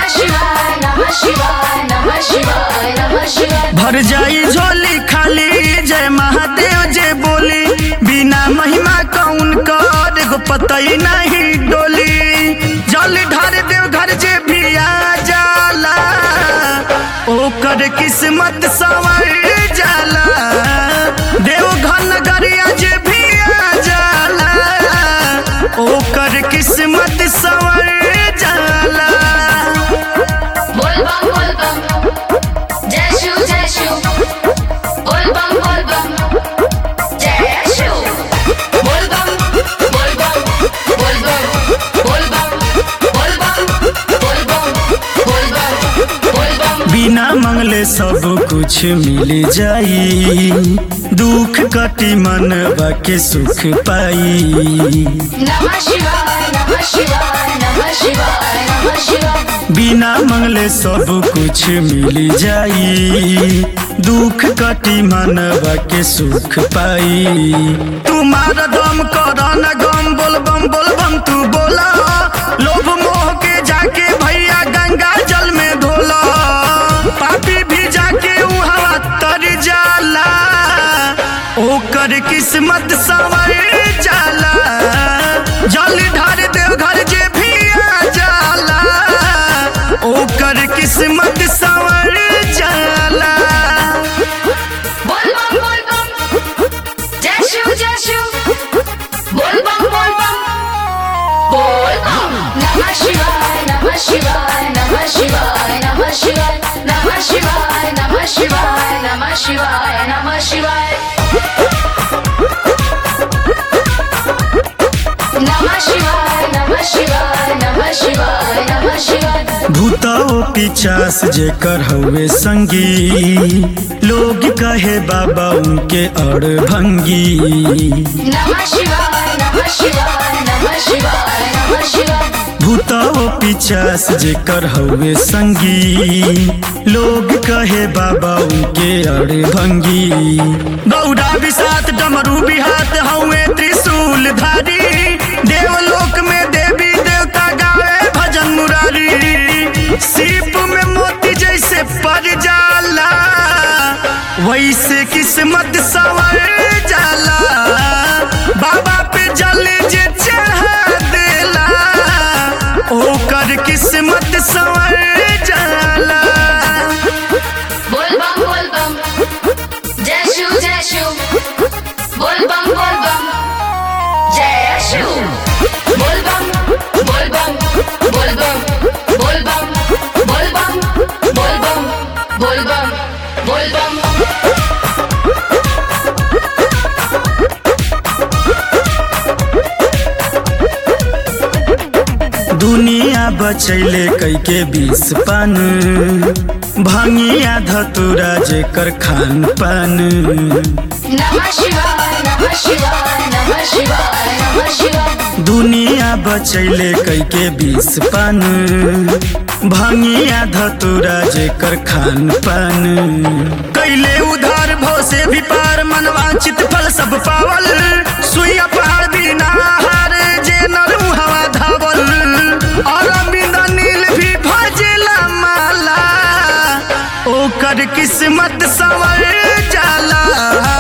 शिवाय नमः शिवाय नमः शिवाय नमः शिवाय भर जाई झोली खाली जय महादेव जय बोली बिना महिमा कौन कर एगो पतई नहीं डोली जल ढार देव घर जे भी आ जाला ओकर किस्मत सवर जाला देव घन गरिया जे भी आ जाला ओकर किस्मत सवर जाला बोल बम बोल बम जय शिव जय शिव बोल बम बोल बम जय शिव बोल बम बोल बम बोल बम बोल बम बोल बम बोल बम बोल बम बोल बम बिना मंगले सब कुछ मिल जाई दुख कटी मनवा के सुख पाई नमः शिवाय नमः शिवाय नमः शिवाय नमः शिवाय बिना मंगले सब कुछ मिल जाई दुख कटी मनवा के सुख पाई तुम्हारा दम कर न गम बोल बम बोल बम तू बोला लोभ मोह के जाके भैया गंगा जल में धोला पापी भी जाके उहवा तर जाला ओकर किस्मत सवर जाला जल ढार देव घर जे भी आ जाला ओकर किस्मत सवर जाला बोल बम बोल बम जय शिव जय शिव बोल बम बोल बम बोल बम नमः शिवाय नमः शिवाय नमः शिवाय नमः शिवाय नमः शिवाय नमः शिवाय नमः शिवाय नमः शिवाय नमः शिवाय नमः शिवाय नमः शिवाय नमः शिवाय भूताओ पिचास जेकर हवे संगी लोग कहे बाबा उनके अड़ भंगी नमः शिवाय नमः शिवाय नमः शिवाय नमः शिवाय भूताओ पिचास जेकर हवे संगी लोग कहे बाबा उनके अड़ भंगी गौड़ा विसात डमरू बिहात हवे त्रिशूल धारी देवलोक में देवी देवता गावे भजन मुरारी सीप में मोती जैसे पड़ जाला वैसे किस्मत सवर जाला बाबा पे जल जे चढ़ा देला ओकर किस्मत सवर जाला बोल बम बोल बम जय शिव जय शिव बोल बम बोल बम जय शिव बोल बम बोल बम बोल बम बोल बम बोल बम बोल बम बोल बम बोल बम दुनिया बचैले कैके बीस पान भंगिया धतुरा जेकर खान पान नमः शिवाय नमः शिवाय नमः शिवाय नमः शिवाय दुनिया बचैले कैके बीस पान भंगिया धतुरा जेकर खान पान कैले उधार भव से भी पार मनवांचित फल सब पावल सुइया पहाड़ बिना हार जे नरू हवा धावल और बिंदा नील भी भजेला माला ओकर किस्मत सवर जाला